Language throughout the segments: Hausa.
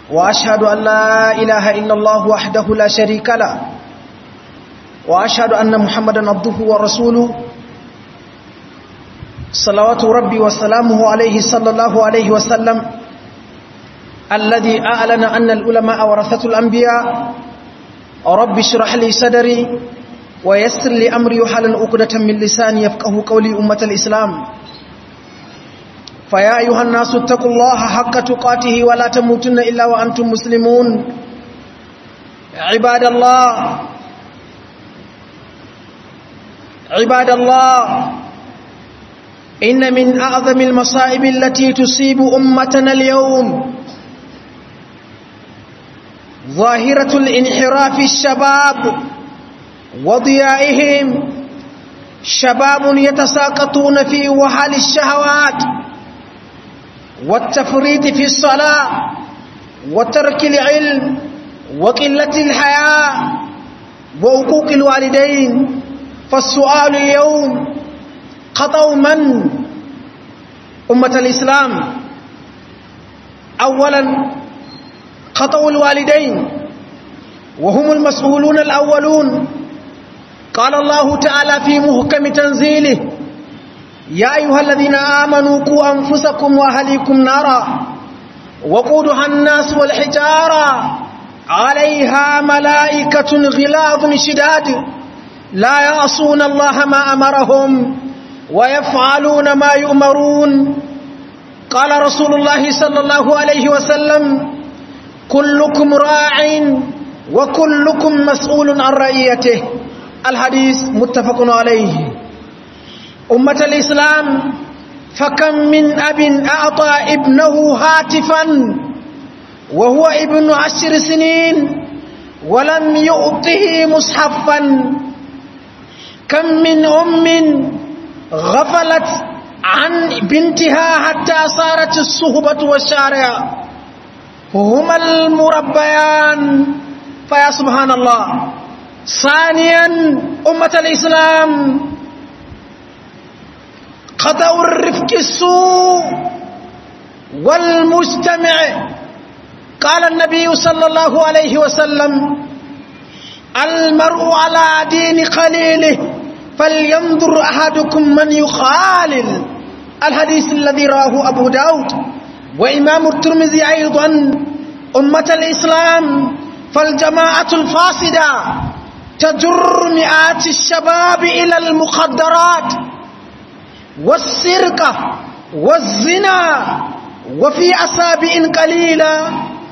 وأشهد أن لا إله إلا الله وحده لا شريك له وأشهد أن محمدا عبده ورسوله صلوات ربي وسلامه عليه صلى الله عليه وسلم الذي أعلن أن العلماء ورثة الأنبياء رب اشرح لي صدري ويسر لي أمري وحلل عقدة من لساني يفقه قولي أمة الإسلام فيا أيها الناس اتقوا الله حق تقاته ولا تموتن إلا وأنتم مسلمون عباد الله عباد الله إن من أعظم المصائب التي تصيب أمتنا اليوم ظاهرة الانحراف الشباب وضيائهم شباب يتساقطون في وحال الشهوات والتفريط في الصلاة وترك العلم وقلة الحياة وعقوق الوالدين فالسؤال اليوم خطأ من أمة الإسلام أولا خطأ الوالدين وهم المسؤولون الأولون قال الله تعالى في محكم تنزيله يا أيها الذين آمنوا قوا أنفسكم وأهليكم نارا وقودها الناس والحجارة عليها ملائكة غلاظ شداد لا يعصون الله ما أمرهم ويفعلون ما يؤمرون قال رسول الله صلى الله عليه وسلم كلكم راع وكلكم مسؤول عن رعيته الحديث متفق عليه أمة الإسلام فكم من أب أعطى ابنه هاتفا وهو ابن عشر سنين ولم يؤطه مصحفا كم من أم غفلت عن بنتها حتى صارت الصهبة والشارع هما المربيان فيا سبحان الله ثانيا أمة الإسلام خطأ الرفق السوء والمجتمع قال النبي صلى الله عليه وسلم المرء على دين خليله فلينظر أحدكم من يخالل الحديث الذي راه أبو داود وإمام الترمذي أيضا أمة الإسلام فالجماعة الفاسدة تجر مئات الشباب إلى المخدرات والسرقة والزنا وفي أسابع قليلة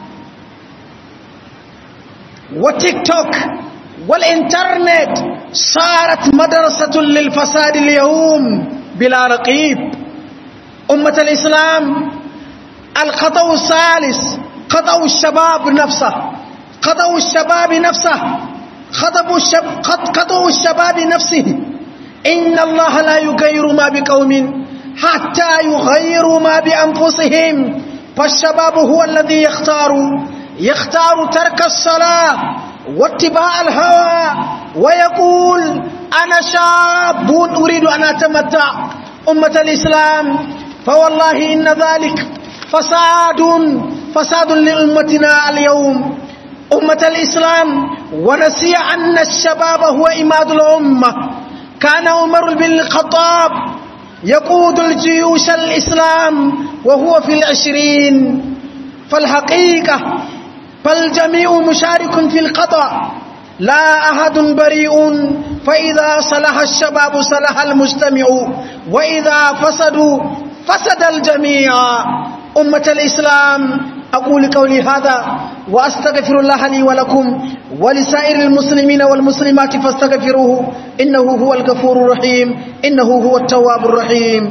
وتيك توك والإنترنت صارت مدرسة للفساد اليوم بلا رقيب أمة الإسلام الخطأ الثالث خطأ الشباب نفسه خطأ الشباب نفسه خطأ الشب... خطأ الشباب نفسه إن الله لا يغير ما بقوم حتى يغيروا ما بأنفسهم فالشباب هو الذي يختار يختار ترك الصلاة واتباع الهوى ويقول أنا شاب أريد أن أتمتع أمة الإسلام فوالله إن ذلك فساد فساد لأمتنا اليوم أمة الإسلام ونسي أن الشباب هو إماد الأمة كان عمر بن الخطاب يقود الجيوش الإسلام وهو في العشرين فالحقيقة فالجميع مشارك في القطع لا أحد بريء فإذا صلح الشباب صلح المجتمع وإذا فسدوا فسد الجميع أمة الإسلام أقول قولي هذا وأستغفر الله لي ولكم ولسائر المسلمين والمسلمات فاستغفروه إنه هو الغفور الرحيم إنه هو التواب الرحيم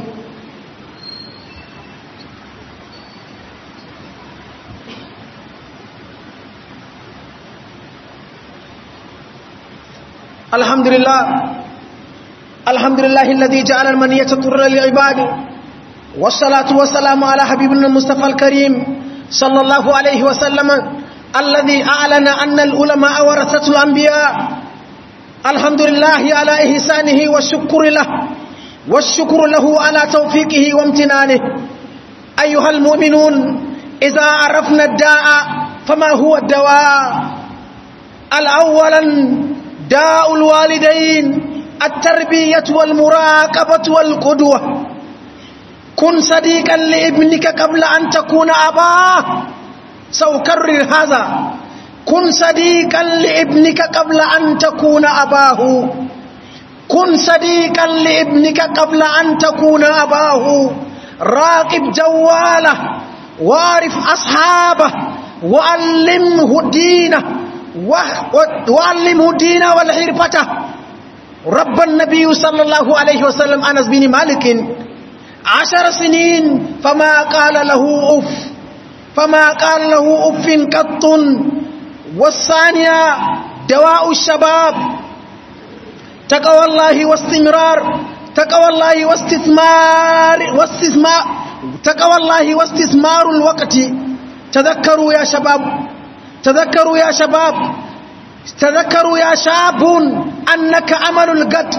الحمد لله الحمد لله الذي جعل المنية طر لعباده والصلاة والسلام على حبيبنا المصطفى الكريم صلى الله عليه وسلم الذي أعلن أن العلماء ورثة الأنبياء الحمد لله على إحسانه والشكر له والشكر له على توفيقه وامتنانه أيها المؤمنون إذا عرفنا الداء فما هو الدواء الأولا داء الوالدين التربية والمراقبة والقدوة كن صديقا لابنك قبل أن تكون أباه سأكرر هذا كن صديقا لابنك قبل أن تكون أباه كن صديقا لابنك قبل أن تكون أباه راقب جواله وارف أصحابه وعلمه دينه وعلمه دينه والحرفته رب النبي صلى الله عليه وسلم أنس بن مالك عشر سنين فما قال له أف فما قال له أف قط والثانية دواء الشباب تقوى الله واستمرار تقوى الله واستثمار واستثمار تقوى الله واستثمار الوقت تذكروا يا شباب تذكروا يا شباب تذكروا يا شاب أنك أمل القد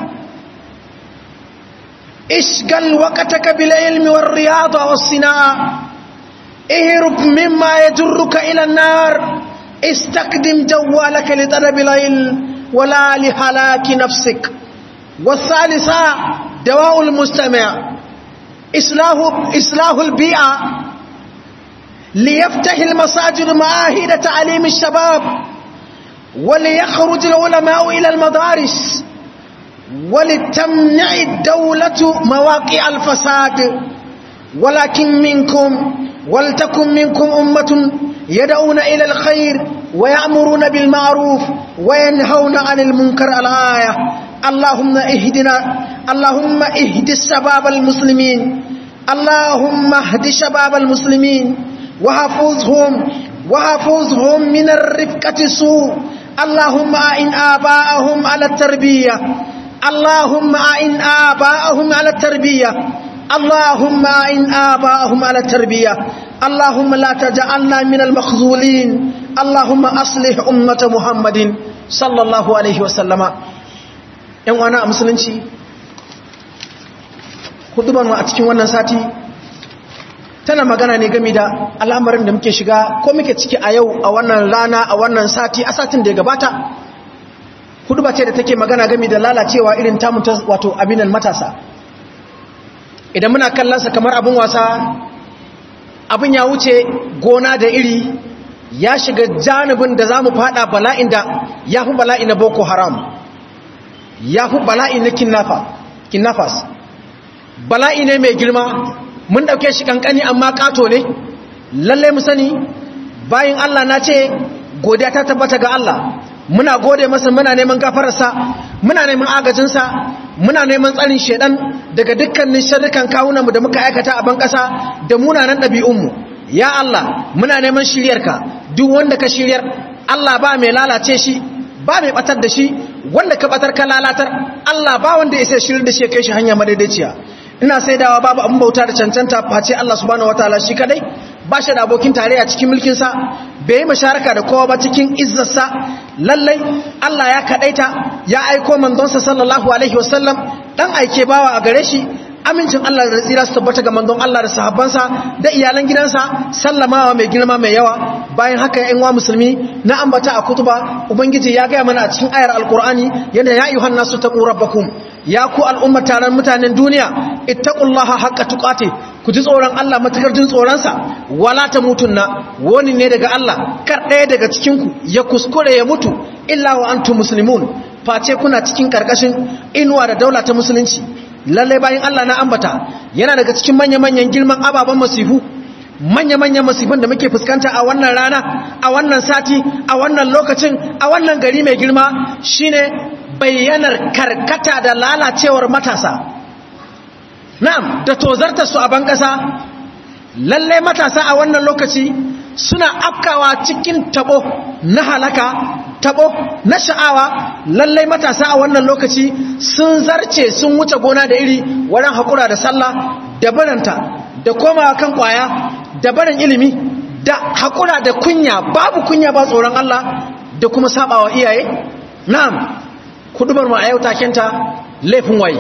اشغل وقتك بالعلم والرياضة والصناعة اهرب مما يجرك إلى النار استقدم جوالك لطلب العلم ولا لهلاك نفسك والثالثة دواء المستمع إصلاح, إصلاح البيئة ليفتح المساجد معاهد تعليم الشباب وليخرج العلماء إلى المدارس ولتمنع الدولة مواقع الفساد ولكن منكم ولتكن منكم أمة يدعون إلى الخير ويأمرون بالمعروف وينهون عن المنكر الآية اللهم اهدنا اللهم اهد الشباب المسلمين اللهم اهد شباب المسلمين وحفظهم وحفظهم من الرفقة السوء اللهم أعن آباءهم على التربية اللهم أعن آباءهم على التربية اللهم أعن آباءهم على التربية اللهم لا تجعلنا من المخذولين اللهم أصلح أمة محمد صلى الله عليه وسلم ‘yan wana a musulunci hudubar a cikin wannan sati tana magana ne game da al'amarin da muke shiga ko muke ciki a yau a wannan rana a wannan sati a satin da ya gabata hudubar ce da take magana game da lalacewa irin tamun wato abinan matasa idan muna kallonsa kamar abin wasa abin ya wuce gona da iri ya shiga janibin da za mu fada bala'in da ya fi bala'i na boko haram ya fi bala'i na kinnafas bala'i ne mai girma mun dauke shi kankani amma kato ne lallai mu sani bayan Allah na ce godiya ta tabbata ga Allah muna gode masa muna neman gafararsa muna neman agajinsa muna neman tsarin shedan daga dukkanin sharrukan kawunanmu da muka aikata a ban ƙasa da munanan ɗabi'unmu ya Allah muna neman shiryarka duk wanda ka shiryar Allah ba mai lalace shi ba mai batar da shi wanda ka batar ka lalatar Allah ba wanda ya sai shiryar da shi kai shi hanya madaidaiciya ina saidawa babu abin bauta da cancanta face Allah subhanahu wataala shi kadai ba shi da abokin tarayya cikin mulkinsa bai yi masharaka da kowa ba cikin izzarsa lallai Allah ya kadaita ya aiko manzonsa sallallahu alaihi wasallam dan aike bawa a gare shi amincin Allah da tsira su tabbata ga manzon Allah da sahabbansa da iyalan gidansa sallamawa mai girma mai yawa bayan haka ya wa musulmi na ambata a kutuba ubangiji ya gaya mana a cikin ayar alkur'ani yana ya ayyuhan nasu taqu rabbakum ya ku al'ummar taron mutanen duniya ittaqullaha haqqa tuqati ku ji tsoron Allah matakar jin tsoronsa wala ta mutunna wani ne daga Allah kar ɗaya daga cikinku ya kuskure ya mutu illa wa antum muslimun face kuna cikin karkashin inuwa da daula ta musulunci lalle bayan Allah na ambata yana daga cikin manya-manyan girman ababen masifu manya-manyan masifin da muke fuskanta a wannan rana a wannan sati a wannan lokacin a wannan gari mai girma shine bayyanar karkata da lalacewar matasa na'am da tozartar su a ban ƙasa lalle matasa a wannan lokaci suna afkawa cikin tabo na halaka tabo na sha'awa lalle matasa a wannan lokaci sun zarce sun wuce gona da iri wurin haƙura da sallah da baranta da komawa kan ƙwaya da barin ilimi da haƙura da kunya babu kunya ba tsoron Allah da kuma sabawa iyaye na'am kudubar mu a yau takenta laifin waye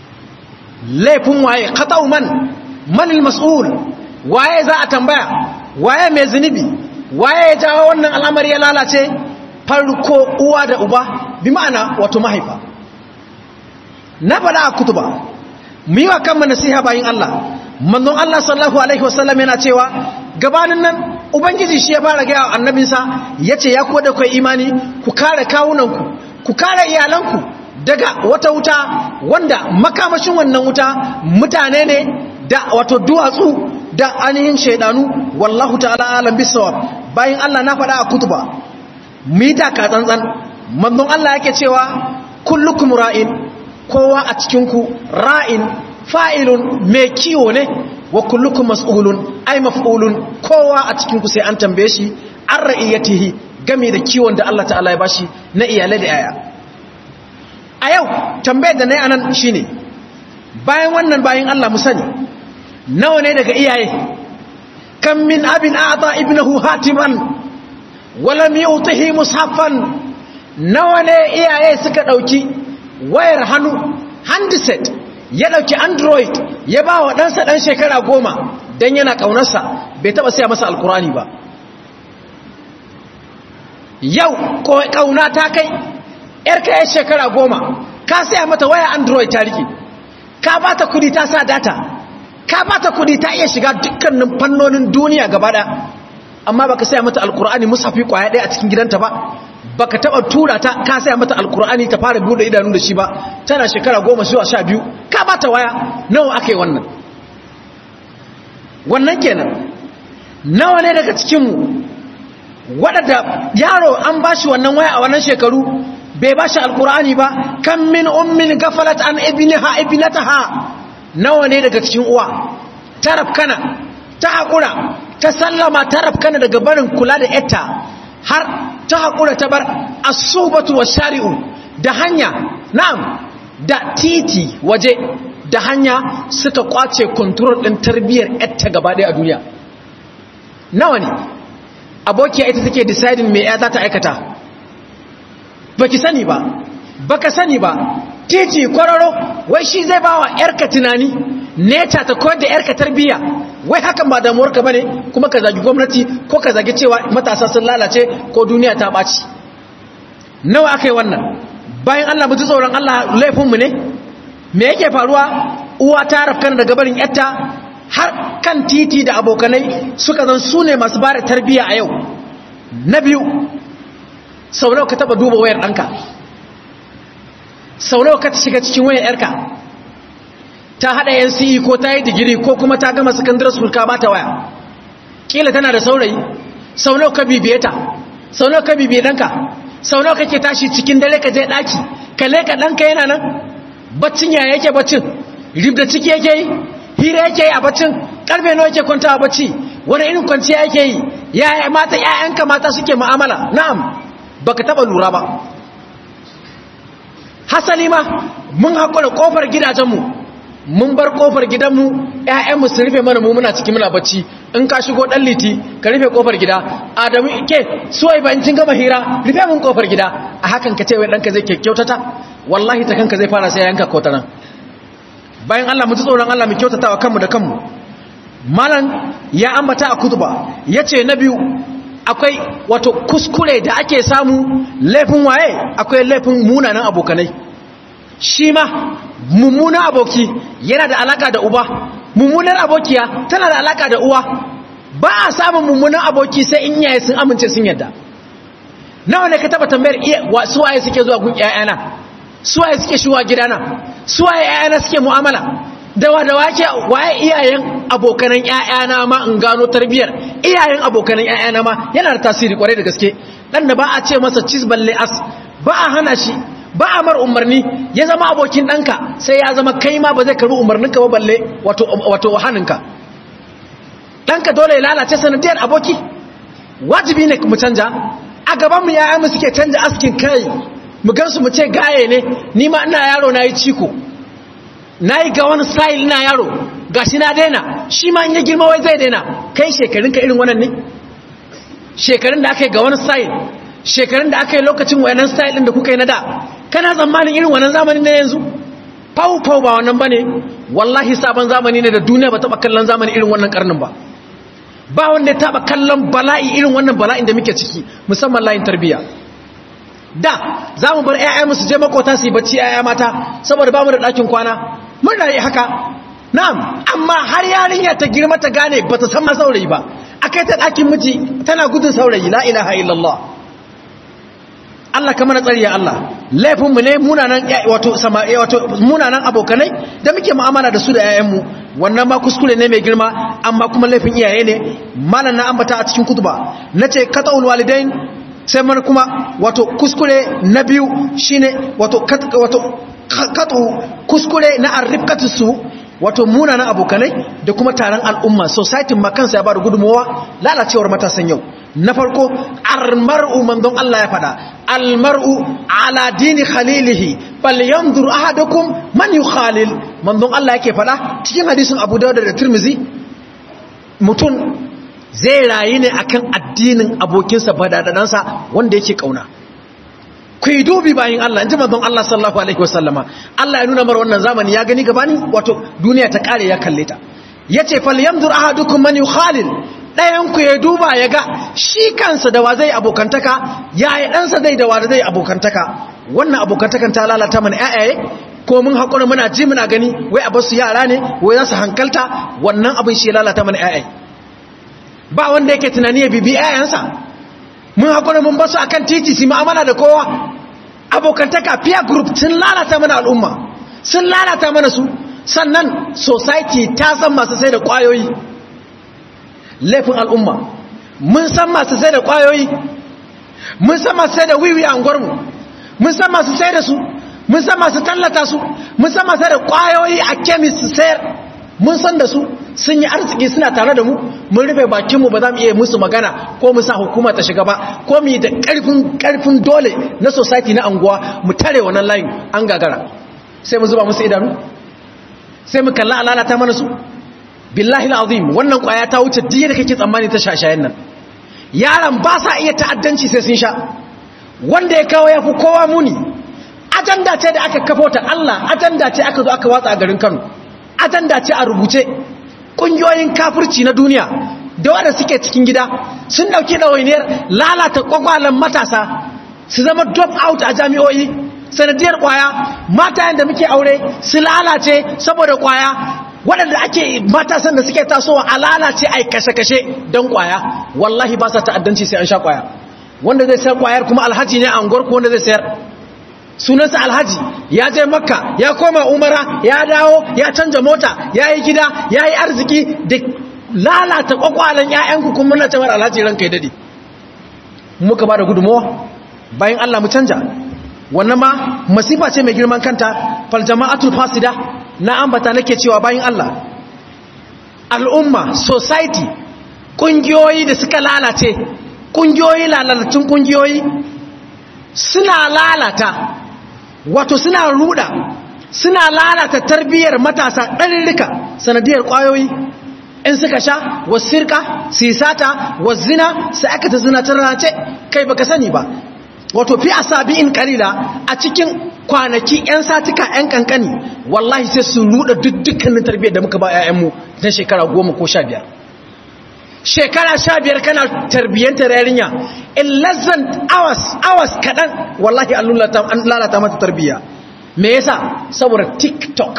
laifin waye khata'u man manil mas'ul waye za a tambaya waye mai zunubi waye ya jawo wannan al'amari ya lalace farko uwa da uba bi ma'ana wato mahaifa na faɗa a kutuba mu yi wa kanmu nasiha bayin Allah manzon Allah sallallahu alaihi wasallam yana cewa gabanin nan ubangiji shi ya fara gaya wa annabinsa yace ya kuwa da kai imani ku kare kawunanku ku kare iyalanku daga wata wuta wanda makamashin wannan wuta mutane ne da wato duwatsu da ainihin shaidanu wallahu ta'ala alam bisawab bayan Allah na faɗa a kutuba mu yi taka tsantsan manzon Allah yake cewa kullukum ra'in kowa a cikinku ra'in fa'ilun mai kiwo ne wa kullukum mas'ulun ai maf'ulun kowa a cikinku sai an tambaye shi an ra'iyatihi game da kiwon da Allah ta'ala ya bashi na iyalai da yaya a yau tambayar da na yi anan shine bayan wannan bayan Allah mu sani nawa ne daga iyaye kan min abin a'ata ibnahu hatiman wala mi'utihi mushaffan nawa ne iyaye suka dauki wayar hannu handset ya dauki android ya ba wa ɗansa ɗan shekara goma don yana ƙaunarsa bai taɓa siya masa alkurani ba yau ƙauna ta kai ‘yarka ya shekara goma ka siya mata waya android ta rike ka ba ta kudi ta sa data ka ba ta kudi ta iya shiga dukkanin fannonin duniya gaba ɗaya amma baka siya mata alkurani musafi kwaya ɗaya a cikin gidanta ba baka taba tura ta ka saya mata alkur'ani ta fara bude idanu da shi ba tana shekara goma zuwa sha biyu ka bata waya nawa aka yi wannan wannan kenan nawa ne daga cikinmu waɗanda yaro an ba shi wannan waya a wannan shekaru bai ba shi alkur'ani ba kan min ummin gafalat an ibniha ibnataha nawa ne daga cikin uwa tarafkana ta haƙura ta sallama tarafkana daga barin kula da etta har ta haƙura ta bar asubatu wa shari'u da hanya na'am da titi waje da hanya suka kwace kontrol ɗin tarbiyyar yatta gaba ɗaya a duniya nawa ne abokiya ita take deciding me ya za ta aikata baki sani ba baka sani ba titi kwararo wai shi zai ba wa yarka tunani neta ta koyar da yarka tarbiyya wai hakan ba damuwarka bane kuma ka zagi gwamnati ko ka zagi cewa matasa sun lalace ko duniya ta ɓaci nawa aka yi wannan bayan Allah mu ji tsoron Allah laifinmu ne me yake faruwa uwa ta rafkan daga barin yatta har kan titi da abokanai suka zan su ne masu bada tarbiyya a yau na biyu sau nawa ka taba duba wayar ɗanka sau nawa ka shiga cikin wayar yarka ta haɗa NCE ko ta yi digiri ko kuma ta gama secondary school ka bata waya kila tana da saurayi sau nawa ka bibiye ta sau nawa ka bibiye ɗanka sau nawa kake tashi cikin dare ka je ɗaki ka leka ɗanka yana nan baccin yaya yake baccin ribda ciki yake yi hira yake yi a baccin karfe nawa yake kwanta a bacci wani irin kwanciya yake yi yaya mata ƴaƴanka mata suke mu'amala na'am baka taba lura ba hasali ma mun haƙura ƙofar gidajenmu mun bar ƙofar gidanmu ƴaƴanmu su rufe mana mu muna cikin muna bacci in ka shigo ɗan liti ka rufe ƙofar gida adamu ke suwai ba in kin gama hira rufe mun ƙofar gida a hakan ka ce wai ɗanka zai kyautata wallahi ta kanka zai fara sai yanka kotanan bayan Allah mu ji tsoron Allah mu kyautata wa kanmu da kanmu malan ya ambata a kutuba yace na biyu akwai wato kuskure da ake samu laifin waye akwai laifin munanan abokanai shi ma mummunan aboki yana da alaka da uba mummunar abokiya tana da alaka da uwa ba a samun mummunan aboki sai in yaye sun amince sun yadda nawa ne ka taba tambayar su waye suke zuwa gun ƴaƴana su waye suke shiwa gidana su waye ƴaƴana suke mu'amala dawa da wake waye iyayen abokanan ƴaƴana ma in gano tarbiyar iyayen abokanan ƴaƴana ma yana da tasiri kwarai da gaske dan da ba a ce masa cis balle as ba a hana shi ba a mar umarni ya zama abokin ɗanka sai ya zama kai ma ba zai karbi umarninka ba balle wato wato haninka ɗanka dole ya lalace sanadiyar aboki wajibi ne mu canja a gaban mu ƴaƴan mu suke canja askin kai mu gansu mu ce gaye ne ni ma ina yaro na yi ciko na yi ga wani style ina yaro ga shi na daina shi ma in ya girma wai zai daina kai shekarunka irin wannan ne shekarun da aka yi ga wani style shekarun da aka yi lokacin wayanan style ɗin da kuka yi na da kana tsammanin irin wannan zamanin na yanzu fau fau ba wannan ba ne wallahi sabon zamani ne da duniya ba taɓa kallon zamani irin wannan karnin ba ba wanda ya taba kallon bala'i irin wannan bala'in da muke ciki musamman layin tarbiyya da za mu bar 'ya'ya musu je makota su yi bacci 'ya'ya mata saboda ba mu da ɗakin kwana mun rayu haka na'am amma har yarinya ta girma ta gane ba ta san ma saurayi ba akai ta ɗakin miji tana gudun saurayi la ilaha illallah Allah ka mana tsari ya Allah laifinmu ne munanan wato wato munanan abokanai da muke mu'amala da su da 'ya'yanmu wannan ma kuskure ne mai girma amma kuma laifin iyaye ne malam na ambata a cikin kutuba nace qat'ul walidain sai mana kuma wato kuskure na biyu shine wato wato qat'u kuskure na arrifkatu su wato munanan abokanai da kuma taron al'umma society ma kansa ya ba da gudunmawa lalacewar matasan yau na farko almar'u manzon Allah ya fada almar'u ala dini khalilihi bal yanzur ahadukum man yukhalil manzon Allah yake fada cikin hadisin Abu Dawud da Tirmidhi mutum zai rayu ne akan addinin abokinsa badadadansa wanda yake kauna ku yi dubi bayan Allah in ji manzon Allah sallallahu alaihi wasallama Allah ya nuna mar wannan zamani ya gani gabanin wato duniya ta kare ya kalle ta yace fal yanzur ahadukum man yukhalil dayan ku ya duba ya ga shi kansa da wa zai abokantaka yayi ɗansa zai da wa zai abokantaka wannan abokantakan ta lalata mana ƴaƴaye ko mun hakura muna ji muna gani wai a basu yara ne wai za su hankalta wannan abin shi lalata mana ƴaƴaye ba wanda yake tunani ya bibi ƴaƴansa mun hakura mun basu akan titi su mu'amala da kowa abokantaka peer group sun lalata mana al'umma sun lalata mana su sannan society ta san masu sai da kwayoyi laifin al'umma mun san masu sai da kwayoyi mun san masu sai da wiwi a unguwarmu mun san masu sai da su mun san masu tallata su mun san masu sai da kwayoyi a kemis su sayar mun san da su sun yi arziki suna tare da mu mun rufe bakinmu ba za mu iya musu magana ko mu sa hukuma ta shiga ba ko mu yi da karfin dole na society na anguwa mu tare wannan layin an gagara sai mu zuba musu idanu sai mu kalla alalata mana su billahi alazim wannan kwaya ta wuce diya da kake tsammani ta shashayen nan yaran ba sa iya ta'addanci sai sun sha wanda ya kawo ya fi kowa muni ajanda ce da aka kafo ta Allah ajanda ce aka zo aka watsa a garin Kano ajanda ce a rubuce ƙungiyoyin kafirci na duniya da wanda suke cikin gida sun dauki ɗawainiyar lalata kwakwalen matasa su zama drop out a jami'o'i sanadiyar kwaya mata yadda muke aure su lalace saboda kwaya waɗanda ake matasan da suke tasowa a lalace a kashe-kashe don kwaya wallahi ba sa ta'addanci sai an sha kwaya wanda zai sayar kwayar kuma alhaji ne a unguwar ko wanda zai sayar sunansa alhaji ya je makka ya koma umara ya dawo ya canja mota ya yi gida ya yi arziki da lalata kwakwalen 'ya'yanku kuma na cewar alhaji ranka ya dade muka ba da gudunmawa bayan allah mu canja wannan ma masifa ce mai girman kanta fal jama'atul fasida na ambata nake cewa bayan allah al'umma society kungiyoyi da suka lalace kungiyoyi lalatun kungiyoyi suna lalata wato suna ruda suna lalata tarbiyyar matasa ɗarirrika sanadiyar ƙwayoyi in suka sha wasirka sisata wazina sai aka ta zina tarrace kai baka sani ba wato fi asabi'in kalila a cikin kwanaki 'yan satika 'yan kankani wallahi sai su ruda dukkanin tarbiyyar da muka ba 'ya'yanmu na shekara goma ko sha biyar shekara sha biyar kana tarbiyyantar yarinya in less than hours hours kaɗan wallahi an lalata mata tarbiyya me yasa saboda tiktok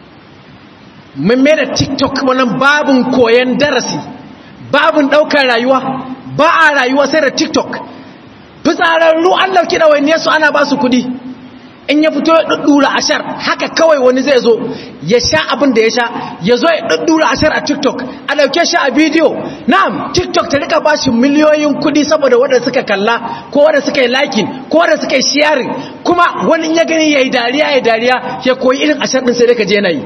mun mai da tiktok wannan babin koyon darasi babin ɗaukar rayuwa ba a rayuwa sai da tiktok fitsararru an ɗauki ɗawainiyar su ana ba su kuɗi in ya fito ya ɗuɗɗura ashar haka kawai wani zai zo ya sha abin da ya sha ya zo ya ɗuɗɗura ashar a tiktok a ɗauke shi a bidiyo na'am tiktok ta rika ba shi miliyoyin kuɗi saboda wadda suka kalla ko wadda suka yi likin ko wadda suka yi sharing kuma wani ya gani ya yi dariya ya dariya ya koyi irin ashar ɗin sai da ka je na yi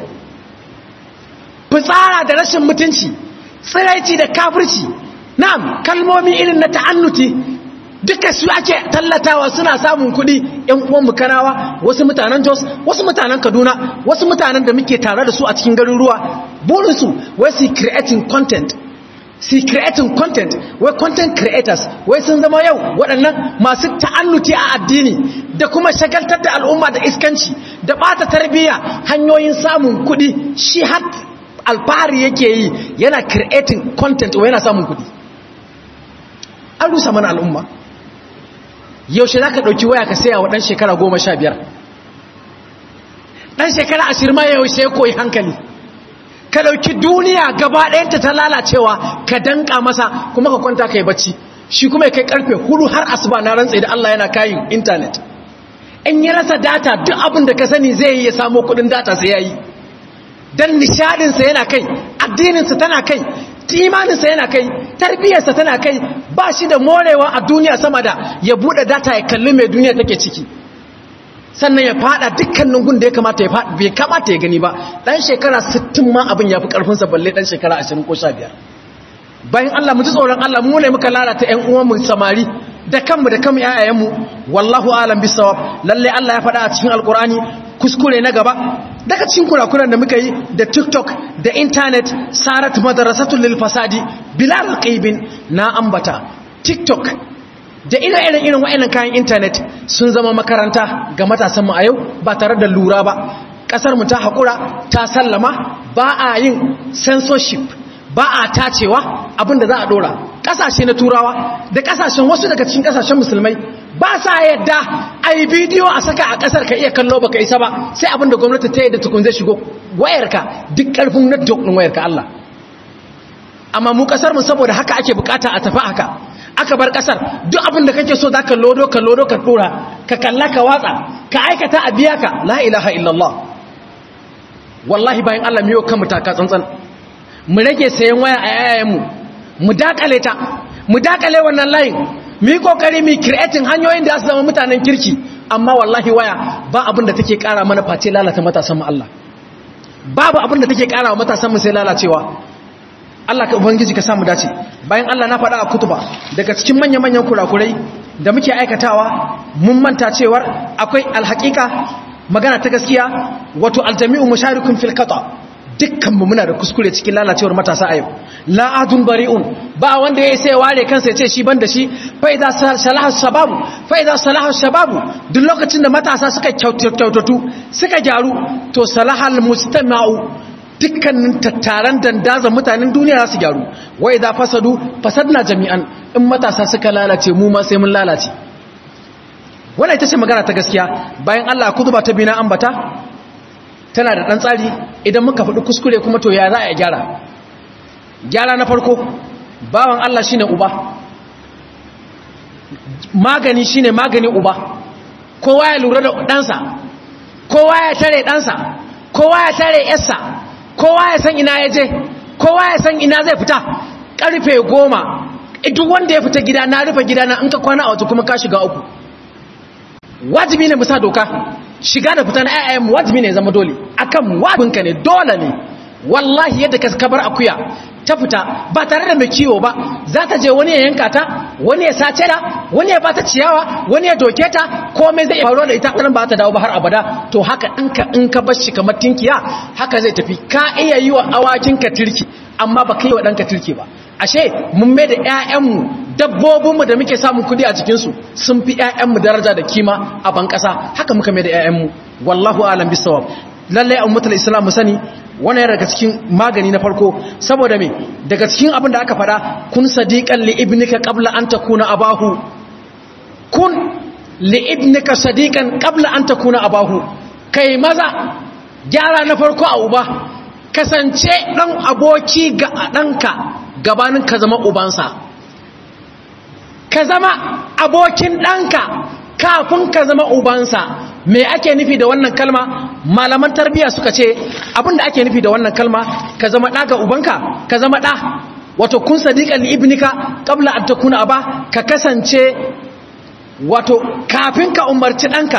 fitsara da rashin mutunci tsiraici da kafirci na'am kalmomi irin na ta'annuti duka su ake tallatawa suna samun kuɗi ‘yan uwan mukanawa wasu mutanen jos wasu mutanen kaduna wasu mutanen da muke tare da su a cikin garin ruwa burinsu wai su creating content su creating content wai content creators wai sun zama yau waɗannan masu ta'annuti a addini da kuma shagaltar da al'umma da iskanci da ɓata tarbiyya hanyoyin samun kuɗi shi har alfahari yake yi yana creating content wa yana samun kudi an rusa mana al'umma yaushe za ka ɗauki waya ka saya wa ɗan shekara goma sha biyar ɗan shekara ashirin ma yaushe ya koyi hankali ka ɗauki duniya gaba ɗayanta ta lalacewa ka danka masa kuma ka kwanta ka yi bacci shi kuma ya kai karfe hudu har asuba na rantsa da Allah yana kayin intanet in ya rasa data duk abin da ka sani zai yi ya samo kudin data sai ya yi don nishadinsa yana kai addininsa tana kai imaninsa yana kai tarbiyyarsa tana kai ba shi da morewa a duniya sama da ya buɗe data ya kalli mai duniya take ciki sannan ya fada dukkanin gun da ya kamata ya fada bai kamata ya gani ba dan shekara 60 ma abin ya fi karfinsa balle dan shekara 20 ko 15 bayan Allah mu ji tsoron Allah mu ne muka lalata ƴan uwanmu samari da kanmu da kanmu ƴaƴayenmu wallahu alam bisawab lalle Allah ya faɗa a cikin alqur'ani kuskure na gaba daga cikin kurakuran da muka yi da TikTok da internet sarat madrasatul lil fasadi bilal qaibin na ambata TikTok da ire-iren irin wa'annan kayan intanet sun zama makaranta ga matasanmu a yau ba tare da lura ba ƙasarmu ta haƙura ta sallama ba a yin censorship ba a tacewa abinda za a ɗora ƙasashe na turawa da ƙasashen wasu daga cikin ƙasashen musulmai ba sa yadda a yi bidiyo a saka a ƙasar ka iya kallo baka isa ba sai abinda gwamnati ta yadda tukun zai shigo wayarka duk ƙarfin network ɗin wayarka Allah amma mu ƙasarmu saboda haka ake bukata a tafi haka aka bar kasar duk abin da kake so za ka lodo ka lodo ka dora ka kalla ka watsa ka aikata a biya ka la ilaha illallah wallahi bayan Allah miyo kan mutaka tsantsan mu rage sayan waya a yayayenmu mu dakale ta mu dakale wannan layin mu yi kokari mu creating hanyoyin da su zama mutanen kirki amma wallahi waya ba abin da take kara mana face lalata matasan mu Allah babu abin da take kara wa matasan mu sai lalacewa Allah ka ubangiji ka samu dace bayan Allah na faɗa a kutuba daga cikin manya-manyan kurakurai da muke aikatawa mun manta cewar akwai alhaƙiƙa magana ta gaskiya wato aljami'u musharikun fil qata dukkan mu muna da kuskure cikin lalacewar matasa a yau la adun bari'un ba wanda yayi sai ware kansa ya ce shi ban da shi fa idza salaha shababu fa idza salaha shababu duk lokacin da matasa suka kyautatu suka gyaru to salahal mustama'u dukkanin tattaran dandazon mutanen duniya za su gyaru wai za fasadu fasadna jami'an in matasa suka lalace mu ma sai mun lalace wannan ita ce magana ta gaskiya bayan Allah kutuba ta bina ambata tana da dan tsari idan muka faɗi kuskure kuma to ya za a gyara gyara na farko bawan Allah shine uba magani shine magani uba kowa ya lura da ɗansa kowa ya tare ɗansa kowa ya tare yarsa kowa ya san ina ya je kowa ya san ina zai fita karfe goma duk wanda ya fita gida na rufe gida na in ka kwana a wata kuma ka shiga uku wajibi ne musa doka shiga da fita na ayyayen wajibi ne zama dole akan wajibinka ne dole ne wallahi yadda ka kabar akuya ta fita ba tare da mai kiwo ba za ta je wani ya yanka ta wani ya sace da wani ya bata ciyawa wani ya doke ta komai zai faruwa da ita ɗan ba ta dawo ba har abada to haka ɗinka in ka bar shi kamar tinkiya haka zai tafi ka iya yi wa awakinka turki amma ba ka yi wa ɗanka turki ba ashe mun mai da 'ya'yanmu dabbobinmu da muke samun kudi a cikinsu sun fi 'ya'yanmu daraja da kima a ban ƙasa haka muka mai da 'ya'yanmu wallahu alam bisawab lallai a ummatul islam mu sani wani yana daga cikin magani na farko saboda me daga cikin abin da aka fada kun sadiqan li ibnika qabla an takuna abahu kun li ibnika sadiqan qabla an takuna abahu kai maza gyara na farko a uba kasance dan aboki ga danka gabanin ka zama ubansa ka zama abokin danka kafin ka zama ubansa me ake nufi da wannan kalma malaman tarbiyya suka ce abinda ake nufi da wannan kalma ka zama ɗa ga ubanka ka zama ɗa wato kun sadiƙan li ibnika qabla an takuna aba ka kasance wato kafin ka umarci ɗanka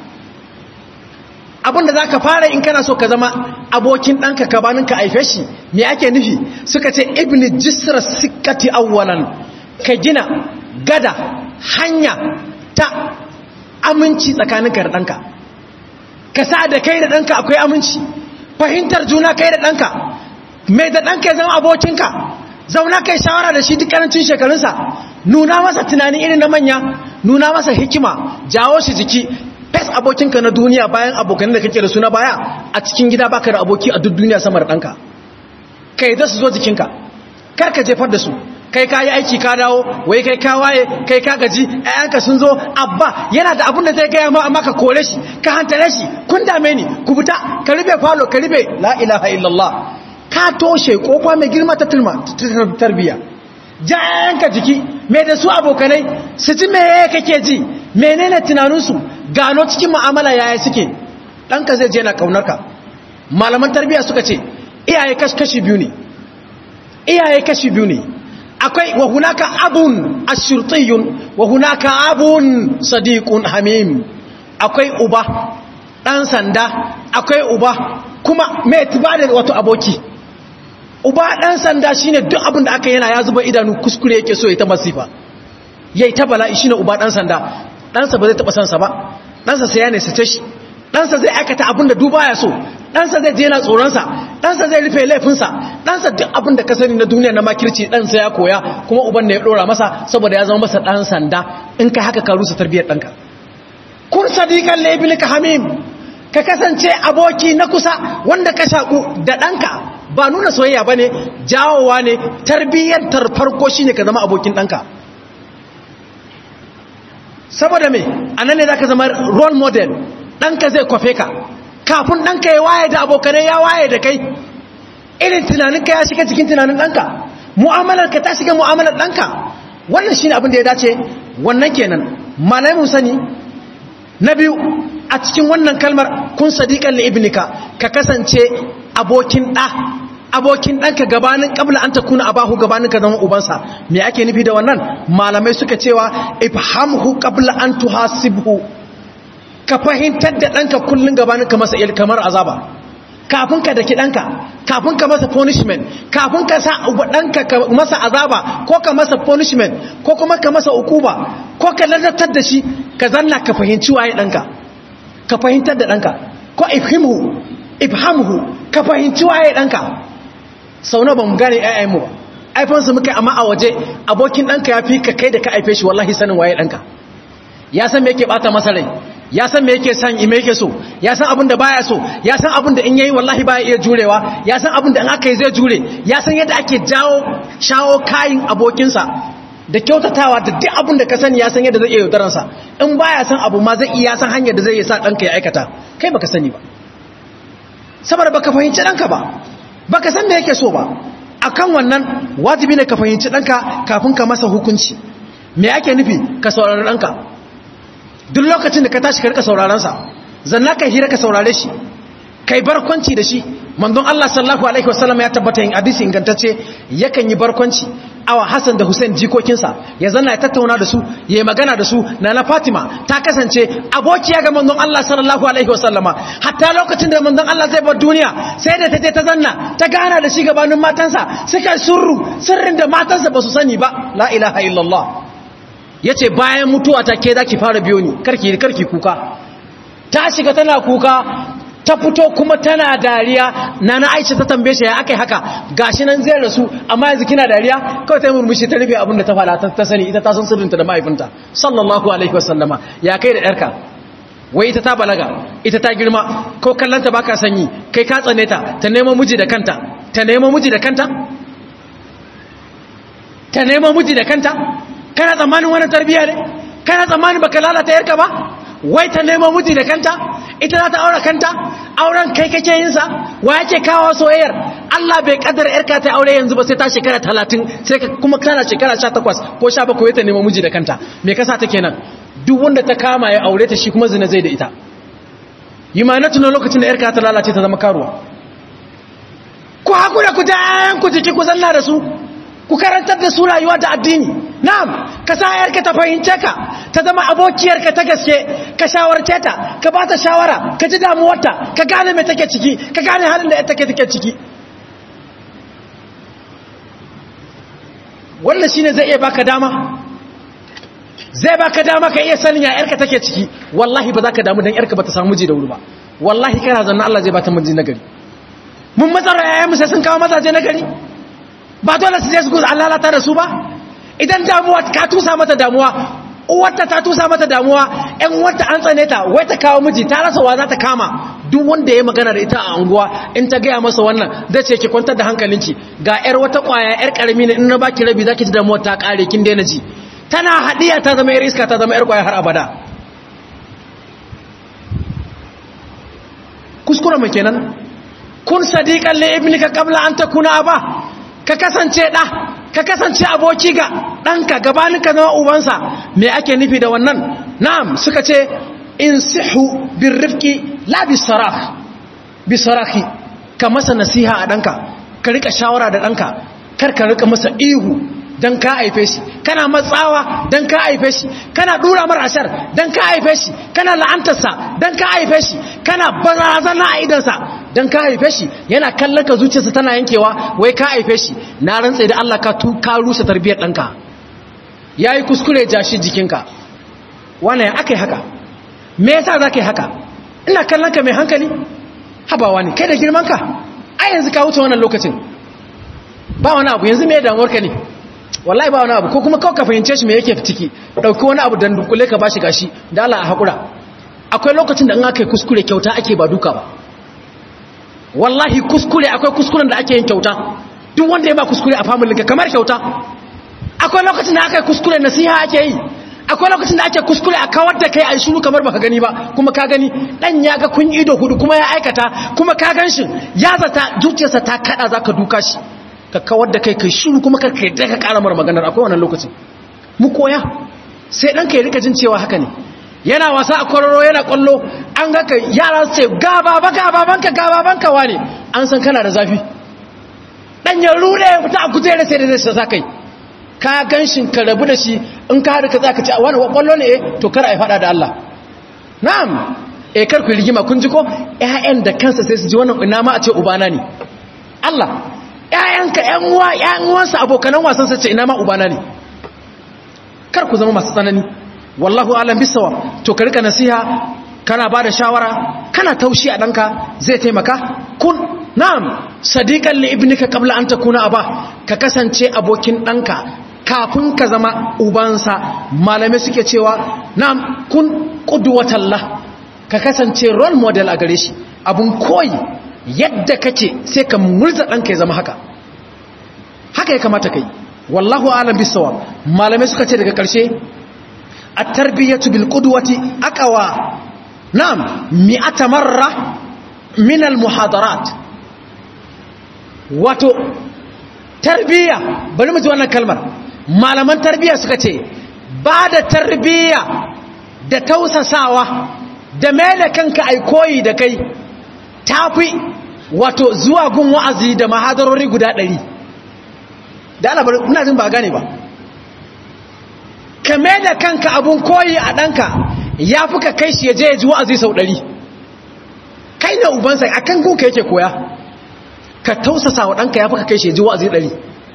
abinda za ka fara in kana so ka zama abokin ɗanka gabanin ka haife shi me ake nufi suka ce ibni jisra sikkati awwalan ka gina gada hanya ta aminci tsakaninka da ɗanka ka sa da kai da ɗanka akwai aminci fahimtar juna kai da ɗanka mai da ɗanka ya zama abokinka zauna kai shawara da shi duk karancin shekarunsa nuna masa tunani irin na manya nuna masa hikima jawo shi jiki fes abokinka na duniya bayan abokan da kake da suna baya a cikin gida baka da aboki a duk duniya sama da ɗanka ka yi da su zo jikinka kar ka jefar da su kai ka yi aiki ka dawo wai kai ka waye kai ka gaji ayanka sun zo abba yana da abin da zai gaya ma amma ka kore shi ka hantare shi kun dame ni ku fita ka ribe falo ka ribe la ilaha illallah ka toshe kofa mai girma ta tarbiya jayanka jiki mai da su abokanai su ji meye kake ji menene tunaninsu gano cikin mu'amala yaya suke ɗanka zai je na ƙaunarka malaman tarbiya suka ce iyaye kashi biyu ne iyaye kashi biyu ne akwai wa hunaka abun ashurtiyun wa hunaka abun sadiqun hamim akwai uba ɗan sanda akwai uba kuma mai tibadar wato aboki uba ɗan sanda shine duk abin da aka yana ya zuba idanu kuskure yake so ya ta masifa yayi ta bala'i shine uba ɗan sanda ɗansa ba zai taɓa sansa ba ɗansa sai ya ne sace shi ɗansa zai aikata abin da duba ya so ɗansa zai je na tsoronsa ɗansa zai rufe laifinsa ɗansa duk abin da ka sani na duniya na makirci ɗansa ya koya kuma uban da ya ɗora masa saboda ya zama masa ɗan sanda in ka haka ka rusa tarbiyyar ɗanka kun sadiƙan laibinika hamim ka kasance aboki na kusa wanda ka shaƙu da ɗanka ba nuna soyayya ba ne jawowa ne tarbiyyantar farko shi ne ka zama abokin ɗanka saboda me a nan ne za ka zama role model ɗanka zai kwafe ka kafin ɗanka ya waye da abokanai ya waye da kai irin tunaninka ya shiga cikin tunanin ɗanka mu'amalarka ta shiga mu'amalar ɗanka wannan shi ne abin da ya dace wannan kenan malamin sani na biyu a cikin wannan kalmar kun sadiƙan ibnika ka kasance abokin ɗa abokin ɗanka gabanin ƙabla an ta kuna abahu gabanin ka zama ubansa me ake nufi da wannan malamai suka cewa ifhamhu ƙabla an tuhasibhu ka fahimtar da ɗanka kullum gabanin ka masa kamar azaba kafin ka daki ɗanka kafin ka masa punishment kafin ka sa ɗanka ka masa azaba ko ka masa punishment ko kuma ka masa ukuba ko ka lalatar da shi ka zanna ka fahimci waye ɗanka ka fahimtar da ɗanka ko ifhimhu ifhamhu ka fahimci waye ɗanka sau na ba mu gane ‘ya'yanmu ba aifansu muka amma a waje abokin ɗanka ya fi ka kai da ka aife shi wallahi sanin waye ɗanka ya san me yake ɓata masa rai ya san me yake san ime yake so ya san abin da baya so ya san abin da in yayi wallahi baya iya jurewa ya san abin da in aka yi zai jure ya san yadda ake jawo shawo kayin abokinsa da kyautatawa da duk abin da ka sani ya san yadda zai iya yaudaransa in baya san abu ma zai iya san hanyar da zai sa ɗanka ya aikata kai baka sani ba saboda baka fahimci ɗanka ba baka san me yake so ba akan wannan wajibi ne ka fahimci ɗanka kafin ka masa hukunci me ake nufi ka saurari ɗanka duk lokacin da ka tashi ka rika saurarensa zanna kai hira ka saurare shi kai barkwanci da shi manzon Allah sallallahu alaihi wasallam ya tabbata yin hadisi ingantacce yakan yi barkwanci awa Hassan da Hussein jikokinsa ya zanna ya tattauna da su ya yi magana da su na na Fatima ta kasance abokiya ga manzon Allah sallallahu alaihi wasallama hatta lokacin da manzon Allah zai bar duniya sai da ta je ta zanna ta gana da shi gabanin matansa suka surru sirrin da matansa ba su sani ba la ilaha illallah yace bayan mutuwa ta ke zaki fara biyo ni karki karki kuka ta shiga tana kuka ta fito kuma tana dariya na na aisha ta tambaye shi ya aka yi haka gashi nan zai rasu amma yanzu kina dariya kawai ta murmushi ta rufe abin da ta fada ta sani ita ta san sirrinta da mahaifinta sallallahu alaihi wasallama ya kai da yarka wai ita ta balaga ita ta girma ko kallanta baka sanyi kai ka tsane ta ta nemo miji da kanta ta nemo miji da kanta ta nemo miji da kanta kana tsammanin wani tarbiya ne kana tsammanin baka lalata yarka ba wai ta nemo miji da kanta ita za ta aure kanta auren kai kake yin sa wa yake kawo soyayyar Allah bai kaddara yarka ta aure yanzu ba sai ta shekara 30 sai ka kuma kana shekara 18 ko 17 ta nemo miji da kanta me kasa ta kenan duk wanda ta kama ya aure ta shi kuma zina zai da ita yi ma na tunan lokacin da yarka ta lalace ta zama karuwa ku hakura ku jan ku jiki ku zanna da su ku karantar da su rayuwa da addini na'am ka sa yarka ta fahimce ka ta zama abokiyarka ta gaske ka shawarce ta ka ba ta shawara ka ji damuwarta ka gane mai take ciki ka gane halin da take take ciki wannan shine zai iya baka dama zai baka dama ka iya sanin ya yarka take ciki wallahi ba za ka damu dan yarka ba ta samu miji da wuri ba wallahi kana zanna Allah zai ba ta miji nagari mun matsara yayan mu sai sun kawo mazaje nagari ba dole su je su gudu Allah ta da su ba idan damuwa ka tusa mata damuwa uwarta ta tusa mata damuwa ƴan uwarta an tsane ta wai ta kawo miji ta rasa wa za ta kama duk wanda ya magana da ita a anguwa in ta gaya masa wannan zai ce ki kwantar da hankalinki ga yar wata kwaya yar karami ne in na baki rabi zaki ji damuwa ta kare kin daina ji tana hadiya ta zama yar iska ta zama yar kwaya har abada kuskure mu kenan kun sadiqan li ibnika qabla an takuna aba ka kasance da ka kasance aboki ga danka gabanin ka zama ubansa me ake nufi da wannan na'am suka ce insihu birrifqi la bisarah bisarahi ka masa nasiha a danka ka rika shawara da danka kar ka rika masa ihu dan ka haife shi kana matsawa dan ka haife shi kana dura mar ashar dan ka haife shi kana la'antarsa dan ka haife shi kana barazana a idansa dan ka haife shi yana kallon ka zuciyarsa tana yankewa wai ka haife shi na rantsa da Allah ka tu ka rusa tarbiyyar danka yayi kuskure jashi jikinka wannan akai haka me yasa zaka yi haka ina kallon ka mai hankali habawa ne kai da girman ka a yanzu ka wuce wannan lokacin ba wani abu yanzu me damuwar ka ne wallahi ba wani abu ko kuma kawai ka fahimce shi me yake ciki dauki wani abu dan dukule ka bashi gashi da Allah a hakura akwai lokacin da in aka yi kuskure kyauta ake ba duka ba wallahi kuskure akwai kuskuren da ake yin kyauta duk wanda ya ba kuskure a family ka kamar kyauta akwai lokacin da aka yi kuskure nasiha ake yi akwai lokacin da ake kuskure a kawar da kai a shiru kamar baka gani ba kuma ka gani dan ya ga kun ido hudu kuma ya aikata kuma ka gan shi ya zata zuciyarsa ta kada zaka duka shi ka kawar da kai kai shiru kuma ka kai da ka kara mar maganar akwai wannan lokacin mu koya sai dan kai rika jin cewa haka ne yana wasa a kwararo yana kwallo an ga kai yara su ce ga baba ga babanka ga babanka wane an san kana da zafi dan ya rude fita a kujera sai da zai sa kai ka gan shi ka rabu da shi in ka haɗu ka za ka ci wani ƙwallo ne to kar a yi faɗa da Allah na'am e kar ku rigima kun ji ko ƴaƴan da kansa sai su ji wannan ina ma a ce ubana ne Allah ƴaƴanka ƴan uwa ƴan uwansa abokanan wasan sa ce ina ma ubana ne kar ku zama masu tsanani wallahu alam bisawa to ka rika nasiha kana bada shawara kana taushi a danka zai taimaka kun na'am sadiqan li ibnika qabla an takuna aba ka kasance abokin danka kafin ka zama ubansa malamai suke cewa na'am kun qudwatallah ka kasance role model a gare shi abun koyi yadda kake sai ka murza danka ya zama haka haka ya kamata kai wallahu alam bisawa malamai suka ce daga karshe at-tarbiyatu bil qudwati aqwa na'am mi'ata marra min al-muhadarat wato tarbiya bari mu ji wannan kalmar malaman tarbiya suka ce ba da tarbiya da tausasawa da mele kanka ai koyi da kai tafi wato zuwa gun wa'azi da mahadarori guda ɗari da alabar ina jin ba gane ba ka mele kanka abun koyi a ɗanka ya fi ka kai shi ya je ya ji wa'azi sau ɗari kai na ubansa a kan gunka yake koya ka tausasa wa ɗanka ya fi ka kai shi ya ji wa'azi ɗari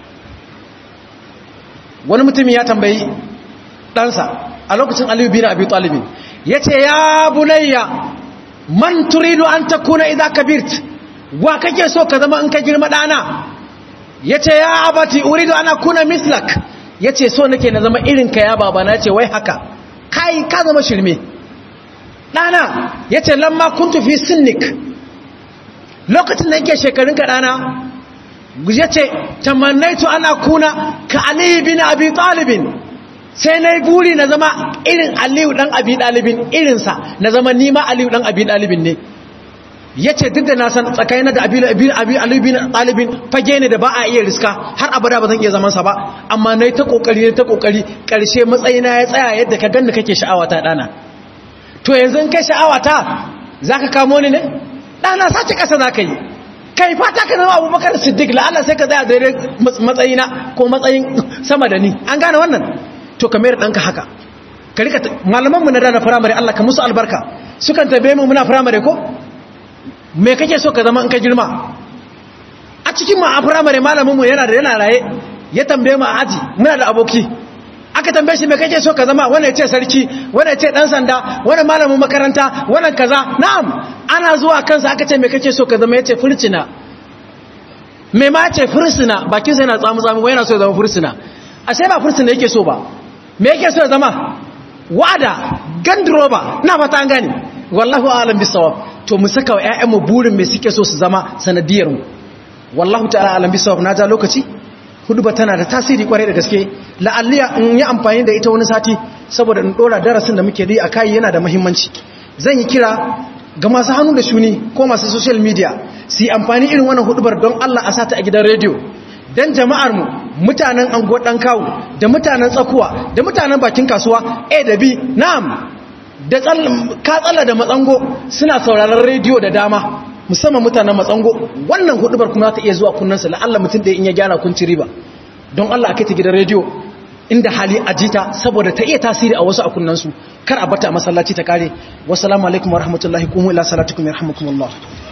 wani mutum ya tambayi ɗansa a lokacin aliyu bin abi talibin ya ce ya bunayya man turidu an ta kuna idan ka birt wa kake so ka zama in ka girma ɗana ya ce ya abati uridu ana kuna mislak ya ce so nake na zama irinka ya babana ya ce wai haka kai ka zama shirme ɗana ya ce lamma kun tufi sinnik lokacin da yake shekarunka ɗana ya ce tamannaitu ana kuna ka aliyu bin abi talibin sai na yi buri na zama irin aliyu ɗan abi ɗalibin irinsa na zama nima aliyu ɗan abi ɗalibin ne ya ce duk da na san tsakanin da aliyu bin ɗalibin fage ne da ba a iya riska har abada ba zan iya zamansa ba amma na yi ta ƙoƙari na ta ƙoƙari ƙarshe matsayina ya tsaya yadda ka ganni kake sha'awata ɗana to yanzu kai sha'awata za ka kamo ni ne ɗana sace ƙasa za ka yi kai fata ka zama abubakar siddiq la'ala sai ka tsaya daidai matsayina ko matsayin sama da ni an gane wannan to ka mayar ɗanka haka ka rika malamanmu na dana firamare allah ka musu albarka sukan tabe mu muna firamare ko me kake so ka zama in ka girma a cikin ma a firamare malaminmu yana da yana raye ya tambaye mu a aji muna da aboki aka tambaye shi me kake so ka zama wanda ya ce sarki wanda ya ce dan sanda wanda malamin makaranta wanda kaza na'am ana zuwa kansa aka ce me kake so ka zama ya ce fursuna me ma ce fursuna bakin sa yana tsamu tsamu yana so ya zama fursuna a sai ba fursuna yake so ba me yake so ya zama wada gandroba na fata an gane wallahu a'lam bisawab to mu saka wa ƴaƴanmu burin me suke so su zama sanadiyar mu wallahu ta'ala alam bisawab na ja lokaci huduba tana da tasiri kwarai da gaske la'alliya in yi amfani da ita wani sati saboda in dora darasin da muke yi a kai yana da muhimmanci zan yi kira ga masu hannu da shuni ko masu social media su yi amfani irin wannan hudubar don Allah a sata a gidan rediyo don jama'ar mu mutanen anguwar dan kawo da mutanen tsakuwa da mutanen bakin kasuwa A da B na'am da ka tsalla da matsango suna sauraron rediyo da dama musamman mutanen matsango wannan hudubar kuma za ta iya zuwa kunnansa la'alla mutum da in ya gyara kun ci riba don Allah a kai ta gidan rediyo inda hali a jita saboda ta iya tasiri a wasu a kunnansu kar a bata a masallaci ta kare wasu alaikum wa rahmatullahi kuma ila salatukum ya rahmakumullah